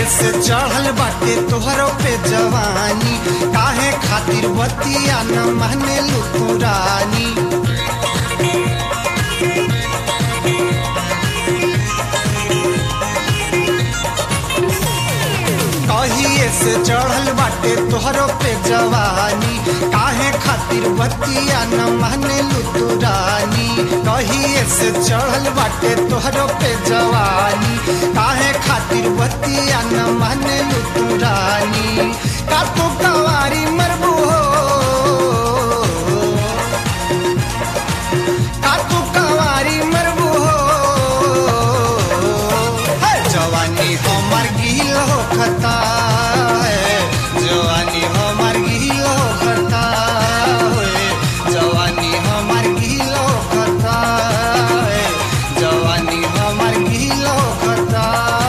से चढ़ल बाटे तोहरो पे जवानी काहे खातिर बतिया न माने लुकुरानी कहिए से चढ़ल बाटे तोहरो पे जवानी काहे खातिर बतिया न माने लुतुरानी कहिए से चढ़ल बाटे तोहरो पे जवानी काहे खातिर बतिया न माने लुतुरानी का तू कवारी मरबू हो का तू कवारी मरबू हो है जवानी हमर गिल हो खता है जवानी हमर गिल हो खता है जवानी हमर गिल हो खता है जवानी हमर गिल हो खता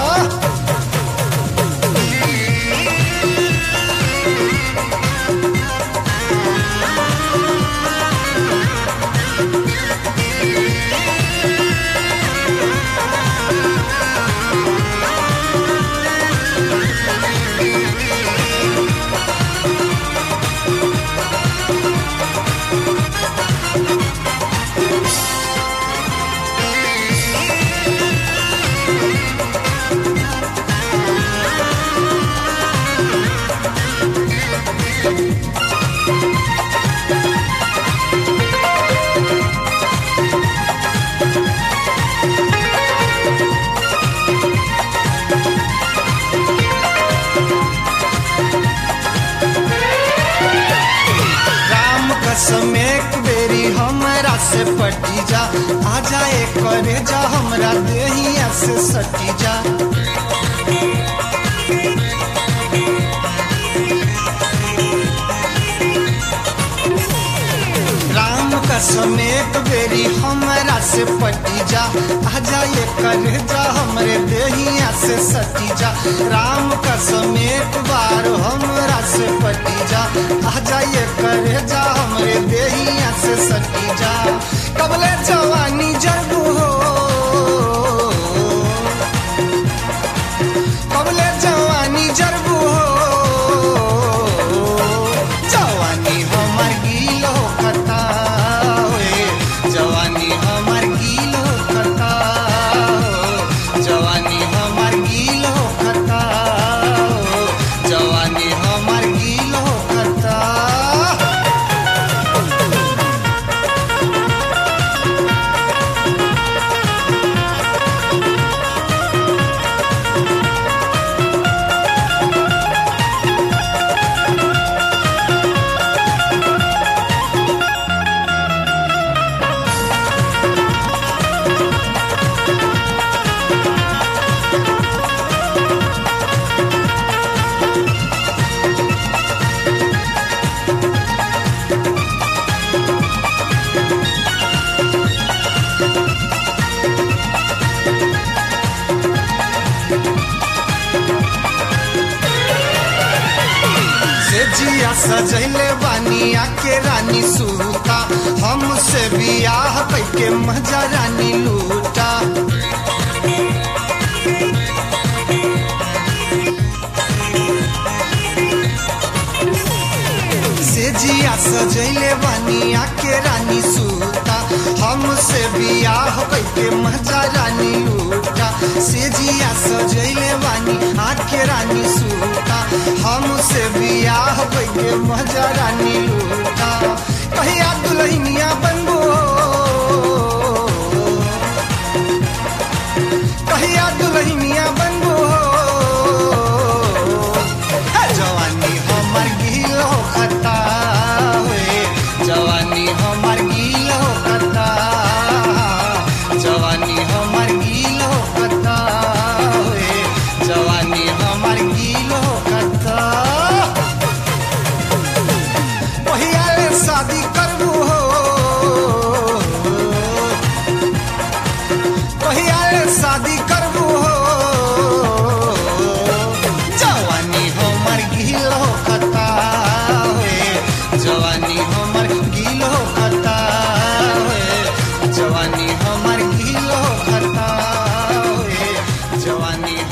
राम कसम एक बेरी हमरा से पटी जा आ जाए करे जा हमरा देहिया से सटी जा राम कसम एक बेरी हमरा से पटी जा आ जाए करे जा हमरे देहिया से सटी जा राम कसम एक बार हमरा से पटी जा आ जाए करे जा हमरे देहिया से सटी जा कबले जवानी जरबू हो कबले जवानी जरबू हो जवानी हमर गीलो खता होए जवानी हमर गीलो खता हो जवानी हमर गीलो खता हो जवानी हमर गीलो खता से जिया सजैले बानिया के रानी सूता हमसे बियाह कैके मजा रानी लूटा से जिया सजैले बानिया के रानी सूता हमसे बियाह कैके मजा रानी लूटा से जिया सजैले बानी आके रानी सूता हमसे बियाह कैके मजा रानी लूटा कहिया दुल्हनिया बनबो कहिया दुल्हनिया बनबो है जवानी हमर गिलो खता होए जवानी हमर गिलो खता जवानी हमर गिलो खता होए जवानी हमर गिलो खता पहिया ले शादी करबू हो कहिया रे शादी करबू हो जवानी हमर गिलो खता होए जवानी हमर गिलो खता होए जवानी हमर गिलो खता होए जवानी